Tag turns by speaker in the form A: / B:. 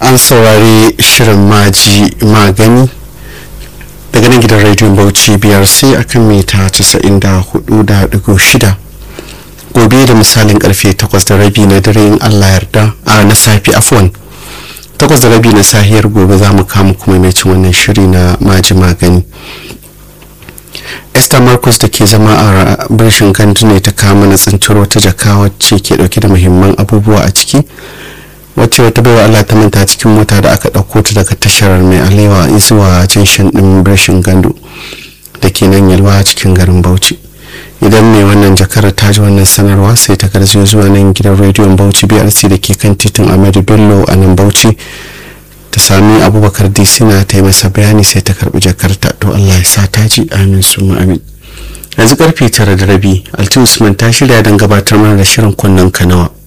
A: an saurari shirin maji magani daga nan gidan rediyon bauchi biyar sai akan mita 94.6 gobe da misalin karfe 8 da rabi na dare in allah yarda a na safi afwan 8 da rabi na sahiyar gobe za mu kama kuma mai cin wannan shiri na maji magani esther marcus da ke zama a birshin gandu ne ta kama na tsintiro ta jaka wacce ke dauke da muhimman abubuwa a ciki wacce wata baiwa allah ta manta cikin mota da aka ɗauko ta daga tashar mai alewa zuwa jinshin ɗin birshin gandu da ke nan yalwa cikin garin bauchi idan mai wannan jakar ta ji wannan sanarwa sai ta garzo zuwa nan gidan rediyon bauchi brc da ke kan titin ahmadu bello a nan bauchi ta sami abubakar disina ta yi masa bayani sai ta karbi jakarta to allah ya sa ta ji amin su amin yanzu karfe tara da rabi alti usman ta shirya don gabatar mana da shirin kunnen kanawa